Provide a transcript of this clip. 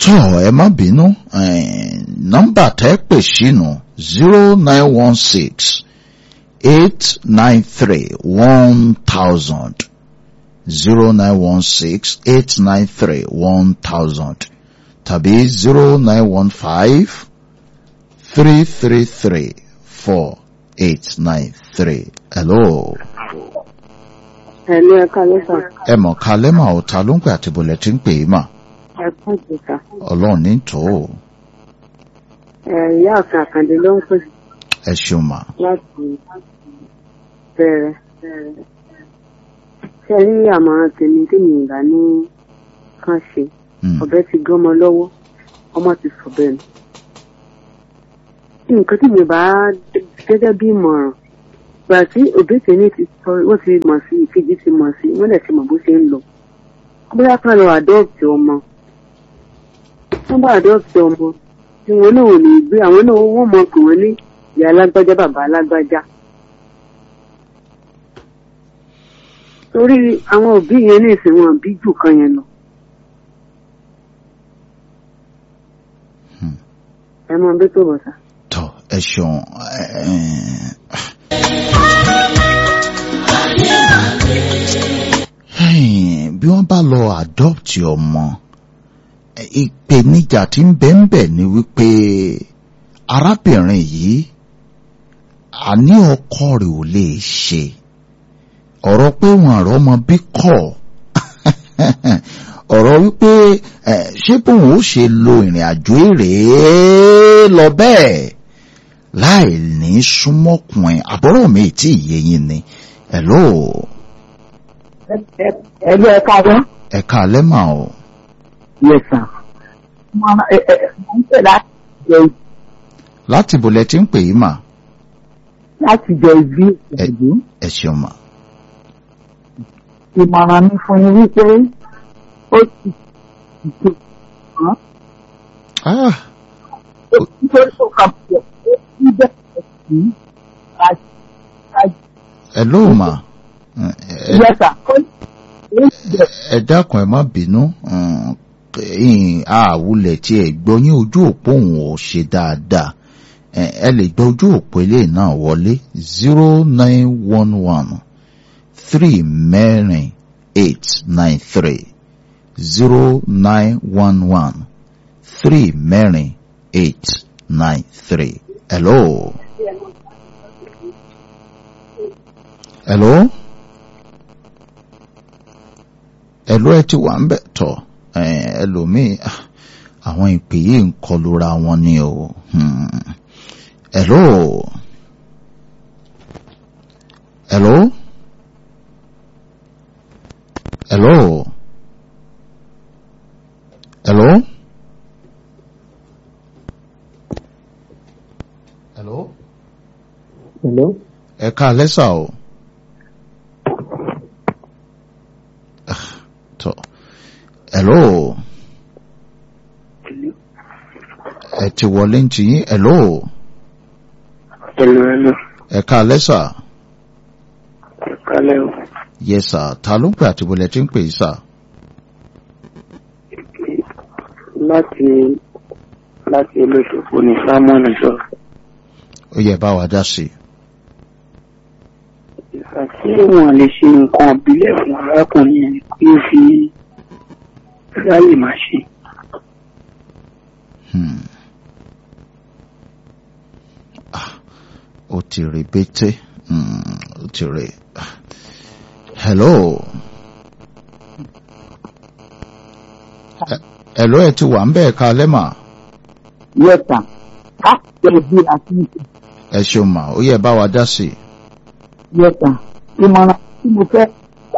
tó ẹ má bínú nọ́mbà tẹ́ pè sínú zero nine one six eight nine three one thousand zero nine one six eight nine three one thousand tàbí zero nine one five three three three four eight nine three. hello. Ẹ̀lú ẹ̀ka lẹ́sà. ẹ mọ̀ ká lẹ́mà ọ̀tá ló ń pè àti bọ̀lẹ̀ tí ń pè é mà Ẹ̀kún ìjìká. ọlọ́run ní tó o Ìyá àfin àkàndé ló ń pè ẹ ṣeun mà láti bẹ̀rẹ̀. Ṣé ẹ rí àmọ̀ràn tèmi tí mi ìgbà ní kán ṣe? Mm, Ọ̀bẹ ti gé ọmọ lọ́wọ́, ọmọ ti sọ̀bẹ̀ nù. Nǹkan tí mi bá gẹ́gẹ́ bí ìmọ̀ràn. Gbà tí òbí tèmi ti sọ, wọ́n ti mọ̀ sí, ìkejì ti mọ̀ sí, wọ́n dẹ̀ ti mọ̀ bó ṣe ń lọ. Bóyá ká lọ àdọ́ọ̀tì ọmọ. Wọ́n bá àdọ́ọ̀tì ọmọ. Tí wọn náà ò ní gbé àwọn náà wọ́n mọ̀ pé wọ́n ní ìyá alágbájá bàbá alágbájá. Torí àwọn òbí yẹn ní ìsìn wọn bí jù kan yẹn lọ. Hmm. Ẹ mọ bí tó bọ̀ sá. tó ẹ ṣeun ẹ, ẹ, Hey, bí wọ́n bá lọ adopt ọmọ ẹ, ìpèníjà tí ń bẹ ń bẹ ni wípé arábìnrin yìí àní ọkọ rẹ̀ ò lè ṣe ọ̀rọ̀ pé wọn àrọ́ ọmọ bí kọ̀ ọ̀rọ̀ wípé ẹ, ṣé bóun ó ṣe lo ìrìn àjò èrè lọ bẹ́ẹ̀ láì ní súnmọ́kùnrin àbọ̀rọ̀ mi tí ìyẹyìn ni hello ẹlú ẹka wọn. ẹ̀ka alẹ́ mà o yes sir. mo ẹ ẹ mo ń pè láti jẹ láti bòlẹ̀ tí ń pè yí mà láti jẹ ibi ìṣèlú. ẹ ṣeun mà ìmọ̀ràn mi fún yín wípé ó ti ti ah nítorí tó kà pọ̀ ó ti bẹ̀rẹ̀ sí láti láti hello mà ẹ ẹ- yes sir. ó ó ti bẹ̀rẹ̀ ẹ dákun ẹ má bínú um, ẹ̀yin àwùlẹ̀ tí ẹ gbọ́ yín ojú òpó òun ò ṣe dáadáa ẹ ẹ lè gbọ́ ojú òpó ilé náà wọlé zero nine one one three mẹ́rin eight nine three zero nine one one three mẹ́rin eight nine three hello. hello ẹ̀lú ẹ ti wà ń bẹ̀ tọ̀ ẹ̀, ẹlòmíì ah, àwọn ìpè yìí ń kọlura wọn ni o Hmm. ẹ̀lú ẹ̀lú ẹ̀lú ẹ̀lú ẹ̀lú hello. ẹ̀ka lẹ́sà o. Ah, tọ́ hello ẹ ti wọlé ń ti yín hello Hello, hello. ẹ̀ka lẹ́sà Kálẹ̀ o. yes sir ta ló ń pè àti bọ̀lẹ̀ tí ń pè yìí sà Láti láti olóṣòfò ní Sámọ́nù sọ. ó yẹ bá wa dá sí i. Àti wọn lè ṣe nǹkan ìbílẹ̀ fún arákùnrin yẹn kí ó fi ráyè máa ṣe. Hmm. Ah, ó ti rí bété Hmm, ó ti rí ah. hello Ẹ- hello ẹ ti wà ń bẹ̀ ẹ̀ka lẹ́mà yes sir. láti jẹ ibi àti ìṣe. ẹ ṣeun mà ó yẹ bá wa dá sí i. yes sir. ìmọ̀ràn tí mo fẹ́